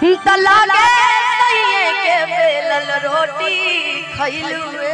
त लागे सैये के बेलल रोटी खइलुए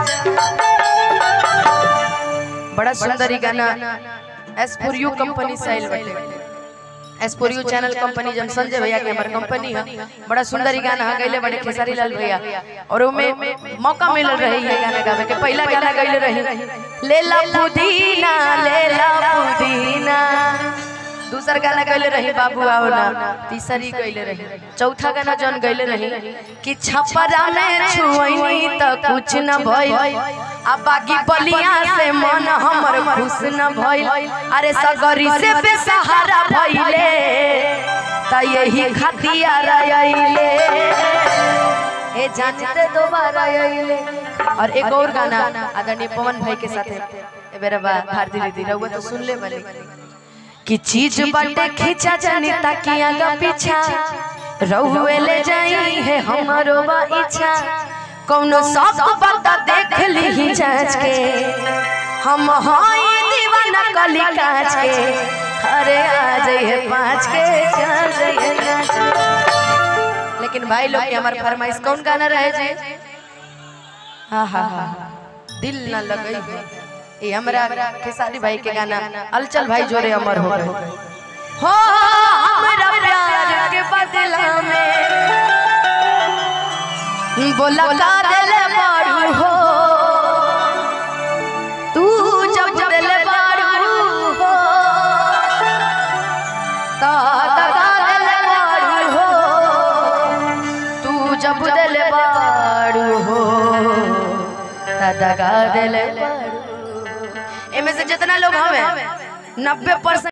बड़ा सुंदर ई गाना एस फॉर यू कंपनी से आइल बाटे S for you channel company जन संजय भैया के हमर कंपनी है बड़ा सुंदर ई गाना हा गइले बड़े खेसारी लाल भैया और ओमे मौका मिलल रहे ये गाना गावे के पहला गाना गइले रहे लेला पुदीना लेला पुदीना दूसर गाना गइले रही बाबू आओ ना तीसरी गइले रही चौथा गाना जन गइले रही कि छपरा में छुईनी त कुछ न भइल आ बागी बलिया से मन हमर खुश न भइल अरे सगरी से बेसहारा भइले त यही खतिया रइले ए जानते दोबारा आइले और एक और गाना आदरणीय पवन भाई के साथ ए बेरा बा भारती दीदी रहुआ तो सुन ले वाली कि चीज बटे खींचा जानी ताकि आगा पीछा रहुए ले जाई है हमारो बा इच्छा कौनो सब बता देख ली जांच के हम हाई दीवाना कली कांच के अरे आ जाइए पाँच के चल जाइए नाच के। लेकिन भाई लोग के हमार फरमाइश कौन गाना रहे जी हाँ हाँ हाँ दिल न लगई है ये हमरा खेसारी भाई के गाना अलचल भाई जोरे अमर हो गए हो हमरा प्यार के बदला में बोला का दिल बारू हो तू जब दिल बारू हो ता ता दिल बारू हो तू जब दिल बारू हो ता दगा दिल बारू एमे से जितना लोग हवे नब्बे परसेंट